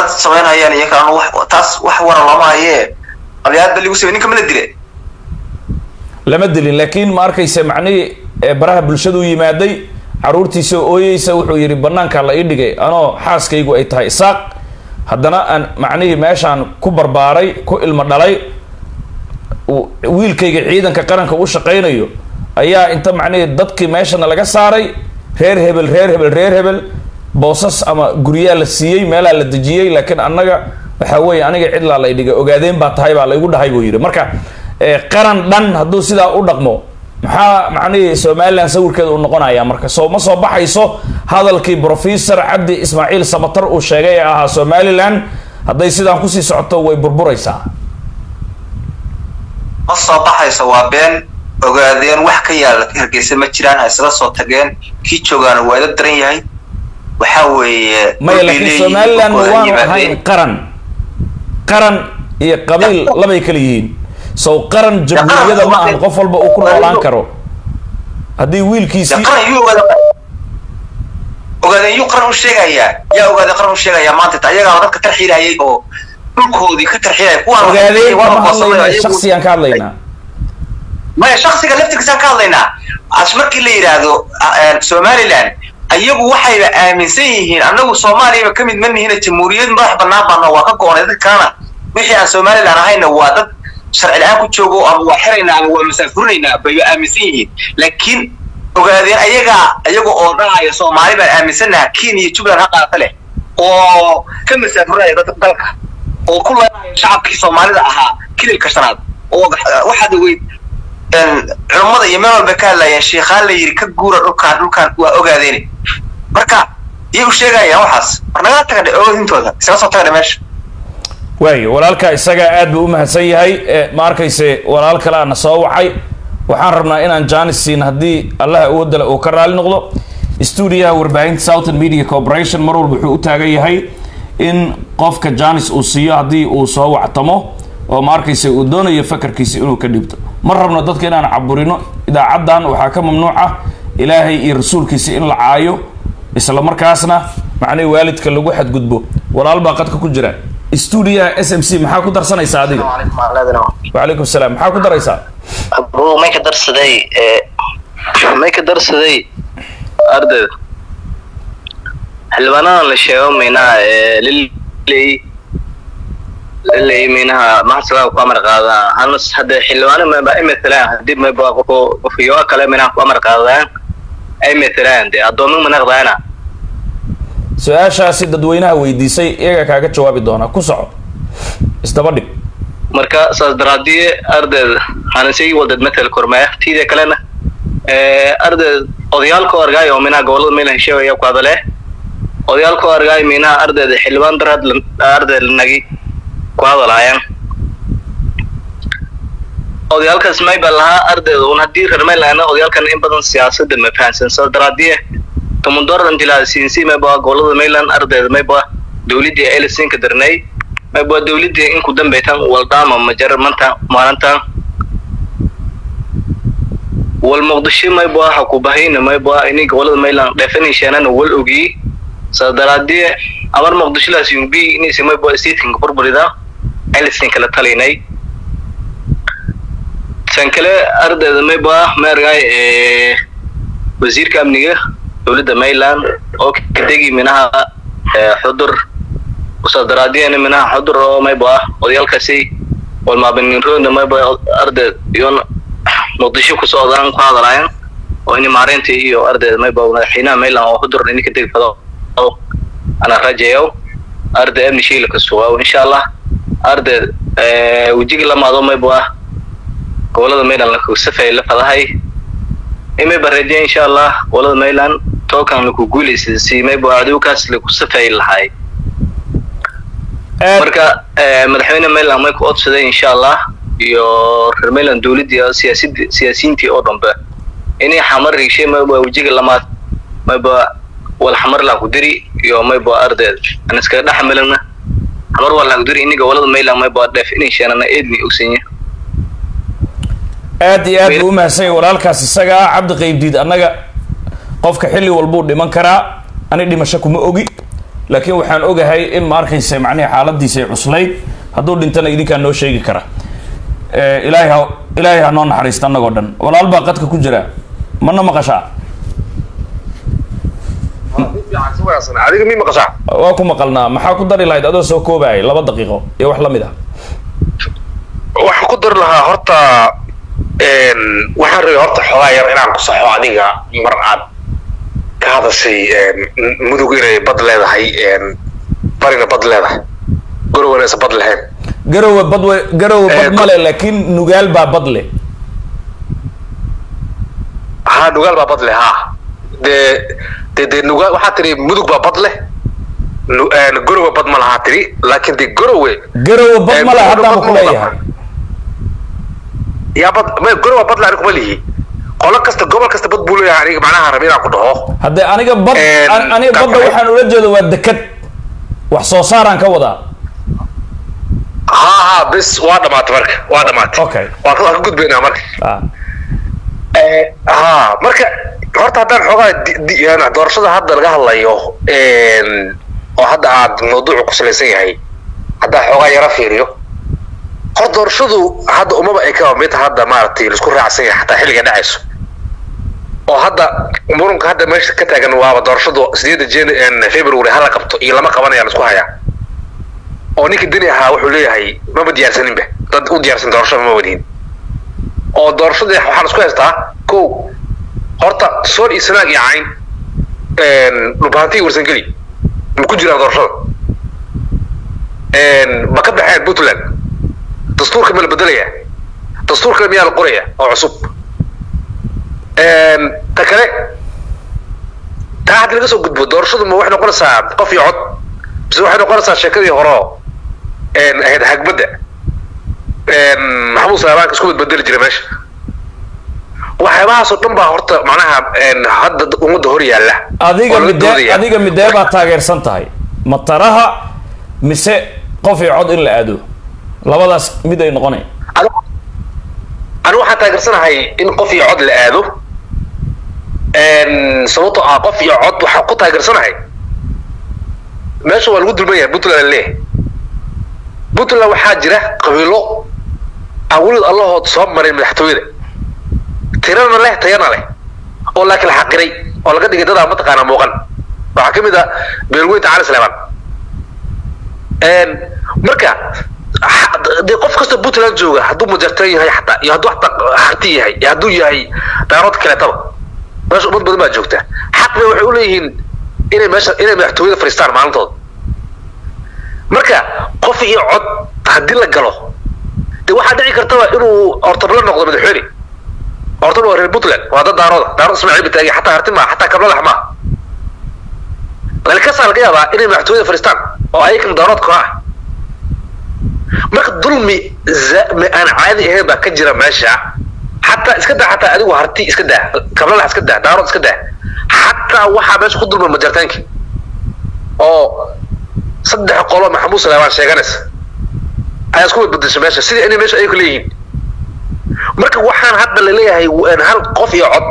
qalad samaynayaan iyo kalena wax taas wax wara lama hayee qalyaad ba ligu samey ninka mana dile lama dilin laakiin ma arkaysa macnihii ee baraha bulshadu yimaaday caruurtiisa ooyeysa wuxuu yidhi banaanka la ii dhigay anoo xaaskaygu ay tahay isaaq haddana aan macnihii meeshaan ku barbaaray ku ilmo dhalay uu- wiilkayga ciidanka qaranka u shaqaynayo ayaa inta macnihii dadkii meeshana laga saaray reer hebel reer hebel reer hebel boosas ama guryaa la siiyey meelaa la dejiyey laakiin annaga waxaa weeye aniga cidlaa la idhiga ogaadeen baa tahay baa laygu dhahay buu yidhi marka eh, qaran dhan hadduu sidaa u dhaqmo maxaa macnihii somalilan sawirkeeda uu noqonaya marka soo ma soo baxayso hadalkii professor cabdi ismaaciil samatar uu sheegay ee ahaa somalilan hadday sidaan kusii socoto way burburaysaa ma soo baxayso waa been ogaadeen wax ka yaala hargeysa ma jiraan ha isla soo tageen kii joogaana waa ila daran yahay waxa weeye maya dhulkay laakiin leeyihiin, somalilan dhulkooda waanu yimaadeen. ahayn qaran qaran iyo qabiil labay kala yihiin sow qaran jamhuuriyada ma ahan qof walba uu ku noolaan karo haddii Ya wiilkiisii qaran yuu ogaada ogaadeen yuu qaran u sheegayaa yaa ogaadeen qaran u sheegayaa maanta ta ayagaa dadka tarxiilayay oo dhulkoodii ka tarxiilaya kuwaan ogaadeen waa kama boqorsaday, hadlayna ayagu- shaksiyaan ka hadlaynaa maya shaksiga laftirkiisaan ka hadlaynaa as markii la yidhaahdo ah, somaliland ayagu waxayba aaminsan yihiin annagu soomaaliyaba ka mid ma nihina jamhuuriyad madax bannaan baano waa ka go-onay dad kalena wixii aan somaliland ahayna waa dad sharci la-aan ku joogo ama waa xiraynaa ama waa masaafurinaynaa bayba aaminsan yihiin laakiin ogaadeen ayagaa ayaga oo dhahaya soomaali baan aaminsanaha kenya iyo jubbaland ha qaata leh oo ka masaafurinaya dadka dalka oo ku leenaya shacabkii soomaalida ahaa kililka shanaad oo waxaad ogeyd culummada iyo meel walba ka hadlayeen sheikhaan la yidhi ka guura dhulkaan dhulkaan waa ogaadeeni marka iyay u sheegayaan waxaas war nagaa tagadhe ogaadintooda isaga soo tagadhe meesha waayo walaalka isagaa aad buu u mahadsan yahay e, ma arkayse walaal kale ana soo wacay waxaan rabnaa inaan janis siin haddii allaha awoodale uu ka raali noqdo stuudiyaha warbaahinta southern media corporation mar walba wuxuu u taagan yahay in qofka janis uu siiyo haddii uu soo wactamo oo ma arkayse uu doonayo fakarkiisa inuu ka dhibto ma rabno dadka inaan caburino idaacaddan waxaa ka mamnuuc ah ilaahay iyo rasuulkiisa in la caayo isla markaasna macnihii waalidka lagu xadgudbo walaal baa qadka ku jira stuudiyaha s m c maxaa ku darsanaysaa adiga wacalaykum salaam maxaa ku daraysaa bro may ka darsaday may ka darsaday ardayda xildhibaanadan la sheego maynaha liley liley maynaha maxasalaha ku amar qaadaan hanas hadda xildhibaano mayba ay matalaan hadii mayba qofku qofkiyoa kale maynaha ku amar qaadaan ay matalaan dee addoomin manaqdaana su-aashaasi dadweynaha weydiisay iyaga kaaga jawaabi doonaa ku soco isdaba dhig marka saas daraadii ardayda hanasigi wadad matal kormaya tiida kalena ardayd odayaalka argaay oo minaha gobolada meel hesheegaya ku hadale odayaalka argaay minaha ardayda xildhibaan darad arday nagi ku hadalaayaan odayaalkaas mayba lahaa ardayda un haddii reer maylaana odayaalkan in badan siyaasada ma fahansan saas daraadii kamundoran jilaa siinsi mayba gobolada mayland ardayda mayba dawladii elisinka darnay mayba dawladii inku dambeytan waldama majar manta maalintan wal muqdisho mayba waxa ku bahayna mayba ini gobolada mayland dheefanaysheenana wal ogii saas daraadii amar muqdisho laas yumbi inaysa mayba statekinka burburida elisin kala talaynay tan kale ardayda mayba maargay wasiirka amniga dowladda mayland oo kadegi minaha xudur usaas daraadiyana minaha xudur oo mayba odayaalkaasi walmaabaninrooda mayba ardayd iyo muqdisho ku socdaan ku hadalaayan oo ini maareynta iyo ardayda mayba madaxweynaha mayland oo xudur ini ka degi fado ana rajayo arday amni shiila ka sugaa insha allah ardayd wejiga lamaado mayba gobolada mayland lakusafay la fadahay imay bareejiya insha allah gobolada mayland tookan laku guulaysa si mayba adowkaas laku safay lahay marka madaxweyne mayland may ku odsaday insha allah iyo reer mayland dowladii siyaasid siyaasiyiintii oo dhanba inay xamar rigshay mayba wejiga lamaad mayba wal xamar laa ku diri iyo mayba ardeed an iskaga dhex melana xamar waa laa ku diri ini gobolada mayland mayba dheef inay sheenana eedni ogsanya aad iyo aad buu umahadsanya walaalkaas isaga ah cabdi qaybdiid annaga qofka xilli walbuu dhiman karaa ani dhimasho kuma ogi laakiin waxaan ogahay in ma arkaysa macnihi xaaladiisa ay cuslayd hadduu dhintana idinkaa noo sheegi kara Eh, ilaahay ha ilaahay ha noo naxariista annagoo dhan walaal baa qadka ku jira mana maqashaa adiga mi maqashaa waa ku maqalnaa maxaa ku dari lahayd adoo soo koobaayay laba daqiiqo iyo wax la mid ah waxaan ku dari lahaa horta een, waxaan rabay horta xoogaa yar inaan ku saxo adiga mar aad ka hadashay een, mudug inay bad leedahay een, barina bad leedahay gorowana aysan bad lahayn garowe bad we garowe bad Eh, male laakiin nugaal baa bad leh haa nugaal baa bad leh haa dee dee dee nugaal waxaa tiri mudug baa bad leh Nu- een, gorowe bad ma lahaa tiri laakiin dee gorowe garowe bad Eh, male Garowe haddaaba bad ku ma leeyahay laha. yaa bad ma gorowe bad leh aniga kuma lihi qolo kasta gobol kasta bad buu leeyahay aniga macnaha rabi inaan ku dhaho haddee aniga bad Eh, an- aniga ka badda baxay. waxaan ula jeedo waa dekad wax soo saaraan ka wadaa haa haa bis waa dhamaatay marka waa dhamaatay Okay. waa ka waa ka gudbaynaa marka ah haa marka horta haddaan xoogaa di- di- yani doorashada hadda laga hadlayo een, oo hadda aad mawduucu ku salaysan yahay haddaan xoogaa yara fiiriyo hor doorashadu hadda umaba ay kaba mid hadda maaragtay laisku raacsan yahay xataa xilliga dhacayso oo hadda murunka hadda meesha ka taagan waaba doorashadu sideeda jan february hala qabto iyo lama qabanaya la isku hayaa oo ninkii deni ahaa wuxuu leeyahay maba diyaarsaninba dad u diyaarsan doorashada ma wadihin oo doorashadii waxaan isku haystaa ko horta sool iyo sanaag iyo cayn dhulbahantii warsangeli ma ku jiraan doorashada ma ka baxeen puntland dastuurka ma la bedelaya dastuurka miyaa la qoraya oo cusub ta kale taa hadda laga soo gudbo doorashadu ma waxay noqonaysaa qof iyo cod mise waxay noqonaysaa sheekadii hore oo ahayd hagbadda maxamuud salaabaanka isku badbedeli jira meesha waxyaabahaasoo dhan baa horta macnaha hadda ummadda hor yaalla adiga oo laga midee doodaya. adiga midee baad taageersan tahay mataraha mise qof iyo cod in la aado labadaas mid ay noqonay Anigu- anigu waxaan taageersanahay in qof iyo cod la aado sababtoo ah qof iyo cod waxaan ku taageersanahay meesha waa lagu dulman yahay puntland leh puntland waxaa jira qabiilo aan welid allahood soo marin madaxtooyada tirana leh tayana leh oo laakiin la xaqiray oo laga dhigay dadaa mataqaana muuqan waxaa ka mid ah beelweynta cali sleeman marka ha- dee qof kasta puntland jooga hadduu majartan yahay xataa iyo hadduu xataa harti yahay iyo hadduu yahay daarood kaleetaba meesha ummad badan baa joogta xaq bay waxay u leeyihiin inay meesha inay madaxtooyada fadhiistaan maalintooda marka qof iyo cod haddii la galo dee waxaa dhici kartaba inuu ortabla noqdo madaxweyne ortabla waa reer puntland waa dad daarooda daarood ismaaciil bataagi xataa harti maa xataa kabladax maa lalkasaa laga yaabaa inay madaxtooyada fadhiistaan oo ayakan daarood koox ah marka dulmi za- ma aan caadi ahayn baa ka jira meesha xataa iska daa xataa adigu harti iska daa kablalax iska daa daarood iska daa xataa waxaa meesha ku dulma majartaankii oo saddex qolo maxamuud salaabaan sheeganaysa ayaa isku badbadasha meesha sidii inay meesha ayagu leeyihiin marka waxaan hadda la leeyahay w- hal qof iyo cod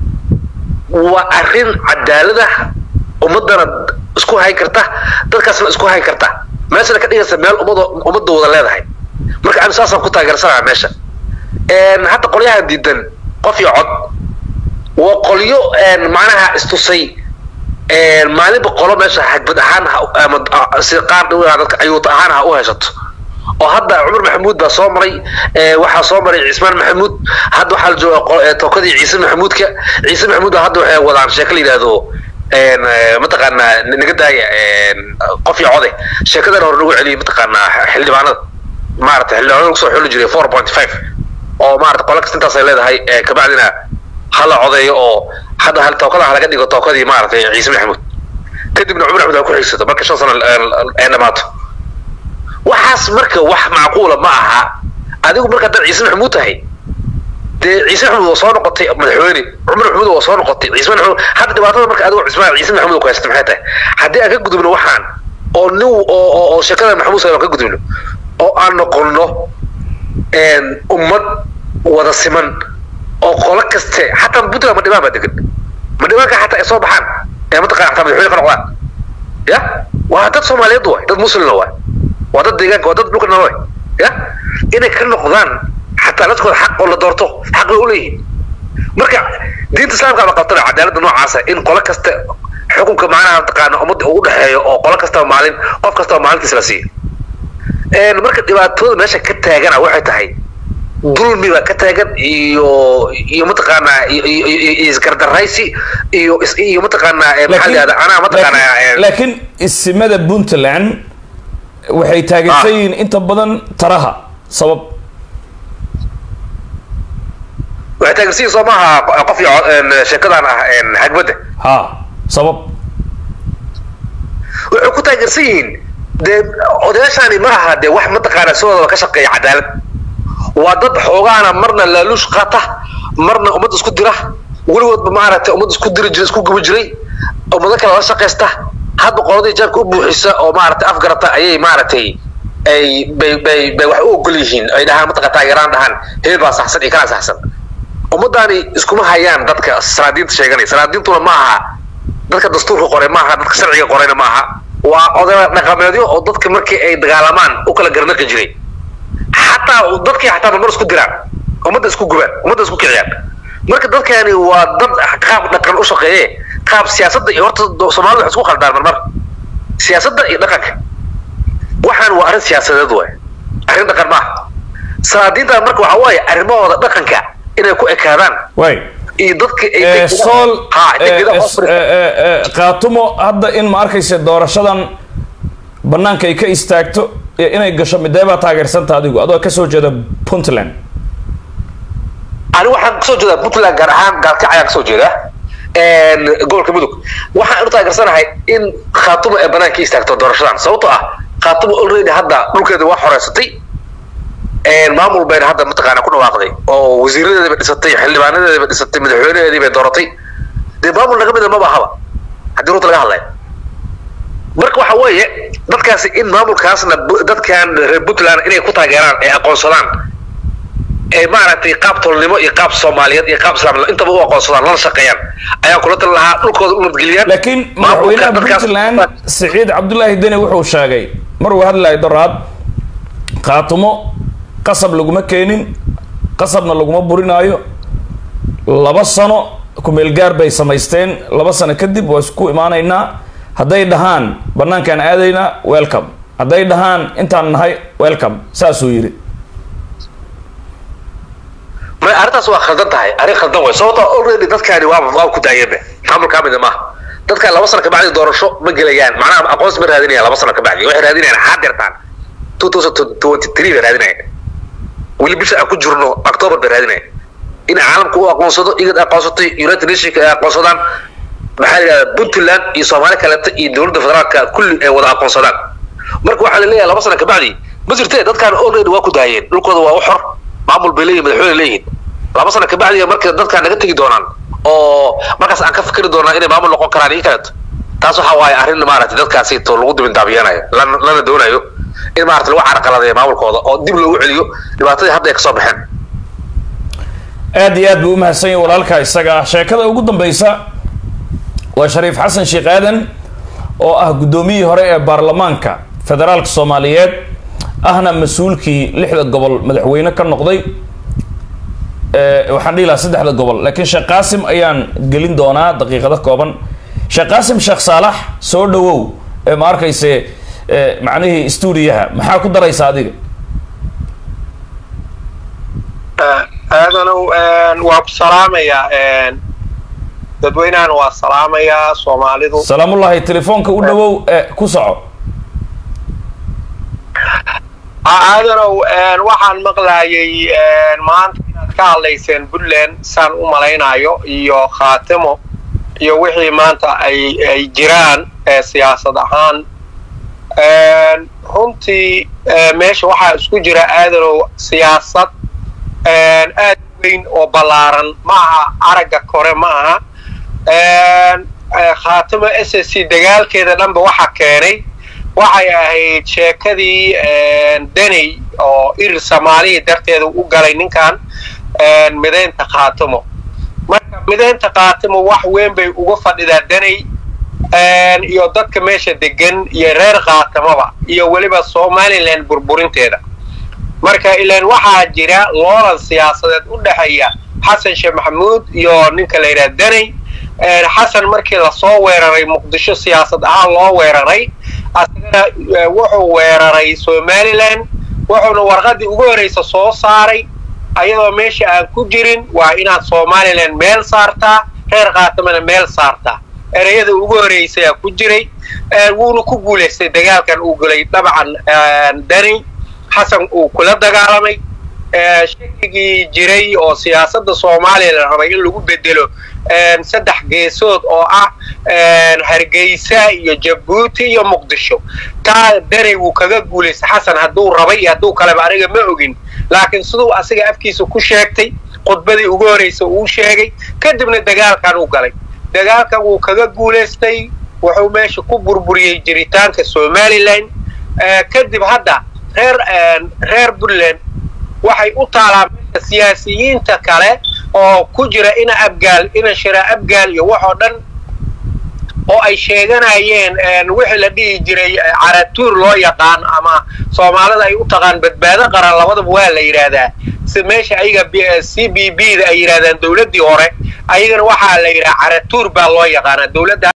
waa arrin cadaalada ummadana isku hayn karta dadkaasna isku hayn karta meeshana ka dhigaysa meel ummado ummadda wada leedahay marka ani saasaan ku taageersanaa meesha hadda qolyahan diidan qof iyo cod waa qolyo macnaha istusay maalinba qolo meesha xagbad ahaan ha- ama ah, si qaar dhawaa dadka ayuuta ahaan ha u haysato oo hadda cumar maxamuud baa soo maray ee, waxaa soo maray cismaan maxamuud hadda waxaa la jooga qo- ee, tokadii ciise maxamuudka ciise maxamuud baa hadda waxay wadaan sheeko la yidhaahdo een, ee, mataqaanaa n- naga daaya een, qof iyo code sheekadan hore nagu celiyay mataqaanaa xildhibaanada maarata xildhibaanada lagu soo xuli jiray four point five oo maarata qola kasta intaas ay leedahay ee, kabacdina hala codeeyo oo hadda hal tookada ha laga dhigo tookadii maaragtay ciise maxamuud kadibna cumar axmed ha ku xigsato marka shan sano ay dhamaato waxaas marka wax macquula ma aha adigu marka haddaad ciise maxamuud tahay dee ciise maxamuud waa soo noqotay madaxweyne cumar maxamuud waa soo noqotay ciise maxamuud hadda dhibaatada marka adigu cismaan ciise maxamuud ku haysata maxay tahay haddii aan ka gudubno waxaan oo nin oo oo oo sheekada maxamuud salmaan ka gudubno oo aan noqonno een, ummad wada siman oo qolo kaste xataa puntland madhibaan baa degan madhibaanka xataa ay soo baxaan ee mataqana xataa madaxweyne ka noqdaan ya waa dad soomaaliyeed waay dad muslimna waay waa dad deegaanka waa dad dhulka nala waay ya inay ka noqdaan xataa dadkooda xaq oo la doorto xaq bay u leeyihiin marka diinta islaamka ba qabtana cadaaladda noocaasa in qolo kasta xukunka macnaha taqaana ummadda uu udhexeeyo oo qolo kastaba maalin qof kastaba maalintiis la siiyo marka dhibaatada meesha ka taagana waxay tahay dulmi baa ka taagan iyo iyo mataqaanaa iyo isgardaraysi iyo iyo mataqaanaa maxaa la yihahda anaa mataqaanaa laakiin isimada puntland waxay taageersan yihiin inta badan taraha sabab waxay taageersan yihiin soo maaha qof iyo sheekadan ah xagbadda ha sabab waxay ku taageersan yihiin dee odayaashaani ma aha dee wax mataqaanaa sidooda ka shaqeeya cadaalad waa dad xoogaana marna laaluush qaata marna ummad isku dira weligoodba maaragtay ummad isku diri jiray isku gubi jiray ummado kale la shaqaysta hadba qoladii jaabka u buuxisa oo maaragtay afgarata ayay maaragtay ay bay bay bay wax u ogol yihiin ay dhahaan mataqa taageeraan dhahaan hebel baa saxsan iyo kanaa saxsan ummadaani iskuma hayaan dadka sanaadiinta sheeganaya sanaadiintuna ma aha dadka dastuurka qoray ma aha dadka sharciga qorayna ma aha waa odaya dhaqameedyo oo dadka markii ay dagaalamaan u kala garnaqi jiray xataa dadkii xataa marmar isku diraan ummadda isku gubaan ummadda isku kiciyaan marka dadkani waa dad qaab dhaqan u shaqeeye qaab siyaasadda iyo horta soomaalida wax isku khaldaan marmar siyaasadda iyo dhaqanka waxaan waa arrin siyaasadeed waay arrin dhaqan maaha salaadiintan marka waxa waaye arrimahooda dhaqanka inay ku ekaadaan way iyo dadka sool qaatumo hadda in ma arkaysa doorashadan banaanka ay ka istaagto iyo inay gasho midee baa taageersanta adigu adoo kasoo jeeda puntland ani waxaan kasoo jeedaa puntland gaar ahaan gaalkac ayaan kasoo jeedaa gobolka mudug waxaan u taageersanahay in khaatumo ay banaanka istaagto doorashadan sababtoo ah khaatumo already hadda dhulkeeda waa xoreysatay maamul bayna hadda mataqaana ku dhawaaqday oo wasiiradeediiba dhisatay xildhibaanadeediiba dhisatay madaxweynaheediibay dooratay dee maamul naga mida maba ahaba haddii runta laga hadlaya marka waxa weeye dadkaasi in maamulkaasna dadkan reer puntland inay ku taageeraan ay aqoonsadaan ee maaragtay qaab tolnimo iyo qaab soomaaliyeed iyo qaab islaamnimo intaba u aqoonsadaan lana shaqeeyaan ayaan kula tali lahaa dhulkooda u nabadgeliyaan laakiin madaxweynaha puntland siciid cabdullaahi deni wuxuu sheegay maruu hadlayo doraad khaatumo qasab laguma keenin qasabna laguma burinaayo laba sano kumeel gaar bay samaysteen laba sano kadib waa isku imaanaynaa hadday dhahaan banaankaan aadaynaa welcome hadday dhahaan intaan nahay welcome saasuu yidhi ma arrintaas waa khaldan tahay arrin khaldan way sababtoo already dadkaani waaba waaba ku daayeenbe maamul ka mida maaha dadkaan laba sano kabacdi doorasho ma gelayaan macnaha aqoonsi ma raadinayaan laba sano kabacdi waxay raadinayaan xaadirtaan two thousand twenty three bay raadinayaan weli bisha aan ku jirno october bay raadinayaan in caalamku u aqoonsado igad aqoonsatay united nationka ay aqoonsadaan maxaa la yidhahdaa puntland iyo soomaali kaleeta iyo dowladda federaalka kulli ay wada aqoonsadaan marka waxaa la leeyahay laba sano kabacdi ma jirtee dadkaan already waa ku daayeen dhulkooda waa u xor maamul bay leeyihin madaxweyne leeyihin laba sano kabacdi marka dadkaan naga tegi doonaan oo markaas aan ka fikri doonaa inay maamul noqon karaan iyo kaleeto taas waxa waaye arrin maaragtay dadkaasi to lagu dibindaabiyanayo lana lana doonayo in maaragtay lagu carqaladeeyo maamulkooda oo dib loogu celiyo dhibaatadii hadda ay kasoo baxeen aad iyo aad buu umahadsan yahay walaalka isaga ah sheekada ugu dambeysa waa shariif xasan sheekh aadan oo ah guddoomiyihii hore ee baarlamaanka federaalka soomaaliyeed ahna mas-uulkii lixda gobol madaxweyne ka noqday waxaan dhihi lahaa saddexda gobol laakiin sheekh qaasim ayaan gelin doonaa daqiiqado kooban sheekh qaasim sheekh saalax soo dhawow ee ma arkayse macnihii stuudiyaha maxaa ku daraysa adiga aadanow waa ku salaamayaa dadweynahan waa salaamayaa soomaalidu salaamullahi telefoonka u dhawow ee ku soco aadanow waxaan maqlayay maanta inaad ka hadlayseen puntland saan u malaynayo iyo khaatimo iyo wixii maanta ay ay jiraan siyaasad ahaan runtii meesha waxaa isku jira aadanow siyaasad aad weyn oo ballaaran ma aha aragga kore ma aha khaatimo s s c dagaalkeeda dhanba waxa keenay waxay ahayd sheekadii deney oo irir soomaalihii darteeda u galay ninkan midaynta khaatimo marka midaynta khaatimo wax weyn bay uga fadhidaa deney iyo dadka meesha degan iyo reer khaatamaba iyo weliba somalilan burburinteeda marka ilaan waxaa jira loolan siyaasadeed u dhexeeya xasan sheekh maxamuud iyo ninka la yidhaha daney xasan markii lasoo weeraray muqdisho siyaasad ahaan loo weeraray asagana wuxuu weeraray somalilan wuxuuna warqadii ugu horreysa soo saaray ayadoo meesha aan ku jirin waa inaad somalilan meel saartaa reer khaatamana meel saartaa ereyada ugu horreysayaa ku jiray wuuna ku guulaystay dagaalkan uu gelay dabcan dani xasan uu kula dagaalamay shakigii jiray oo siyaasadda soomaaliya la rabay in lagu bedelo saddex geesood oo ah hargeysa iyo jabuuti iyo muqdisho taa danay wuu kaga guulaystay xasan hadduu rabay iyo hadduu kaleba aniga ma ogin laakiin siduu asiga afkiisa ku sheegtay khudbadii ugu horreysa uu sheegay kadibna dagaalkan u galay dagaalkan wuu kaga guulaystay wuxuu meesha ku burburiyey jiritaanka somalilan kadib hadda reer reer puntland waxay u taalaa meesha siyaasiyiinta kale oo ku jira ina abgaal ina shira abgaal iyo waxoo dhan oo ay sheeganayeen wixii la dhihi jiray caratuur loo yaqaan ama soomaalida ay u taqaan badbaado qaran labadaba waa la yidhaahdaa si meesha ayaga c b b da ay yidhahdaan dowladdii hore ayagana waxaa la yidhaha caratuur baa loo yaqaanaa dowladda